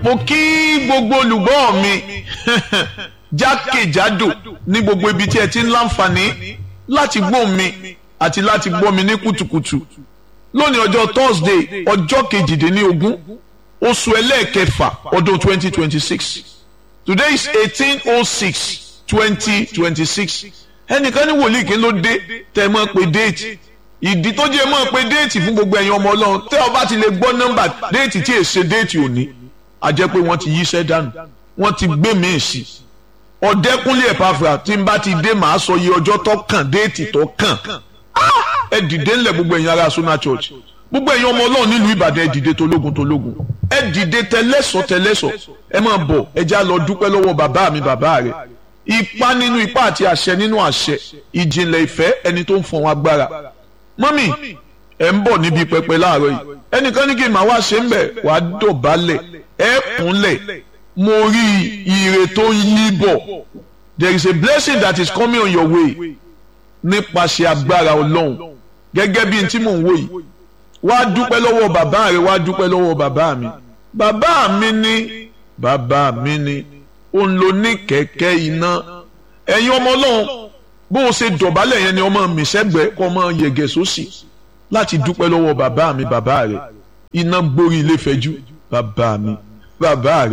mo kí gbogbo olùgbọ́ mi jákèjádò ní gbogbo ibi tí ẹ ti ń láǹfààní láti gbọ́ mi àti láti gbọ́ mi ní kùtùkùtù lónìí ọjọ́ Thursday ọjọ́ kejìdínlógún oṣù ẹlẹ́ẹ̀kẹfà ọdún twenty twenty six today is eighteen oh six twenty twenty six ẹnìkan ní wòlíì kí ló dé tẹ́ ẹ mọ̀ pé déètì ìdí tó jẹ́ mọ̀ pé déètì fún gbogbo ẹ̀yin ọmọ ọlọ́run tẹ́ ọ bá ti lè gbọ́ nọ́mbà déètì tí èsè déètì òní a jẹ́ pé wọ́n ti yíṣẹ́ dànù wọ́n ti gbé míì sí ọ̀dẹ́kúnlé ẹ̀pàfà tí n bá ti dé màá sọ iye ọjọ́ tó kàn déètì tó kàn ẹ dìde ńlẹ̀ gbogbo ẹ̀yin ará Sona Church gbogbo ẹ̀yin ọmọ ọlọ́run nílùú Ìbàdàn ẹ dìde tológun tológun ẹ dìde tẹlẹ́sọ̀ tẹlẹ́sọ̀ ẹ máa bọ̀ ẹ já lọ dúpẹ́ lọ́wọ́ bàbá mi bàbá rẹ̀ ipá nínú ipá àti àṣẹ nínú àṣẹ ìjìnlẹ̀ ìfẹ́ ẹni tó ń fọn wọn agbára mọ́mì ẹ̀ ń bọ̀ níbi pẹpẹ láàárọ̀ yìí ẹnìkan ní kí n máa wá ṣe ń bẹ̀ wàá dọ̀bálẹ̀ ẹ̀ kúnlẹ̀ mo rí ire tó ń yí bọ̀ there is a blessing that is coming on your way nípasẹ̀ agbára ọlọ́run gẹ́gẹ́ bí n tí mò ń wò yìí wá dúpẹ́ lọ́wọ́ bàbá rẹ wá dúpẹ́ lọ́wọ́ bàbá mi bàbá mi ní bàbá mi ní òun ló ní kẹ̀kẹ́ iná ẹ̀yin ọmọ ọlọ́run bó o ṣe dọ̀bálẹ̀ yẹn ni ọmọ mi sẹ́gbẹ̀ẹ́ kọ́ ọmọ yẹ̀gẹ̀ sósì láti dúpẹ́ lọ́wọ́ bàbá mi bàbá rẹ̀ iná gborí ilé fẹ́jú bàbá mi bàbá rẹ̀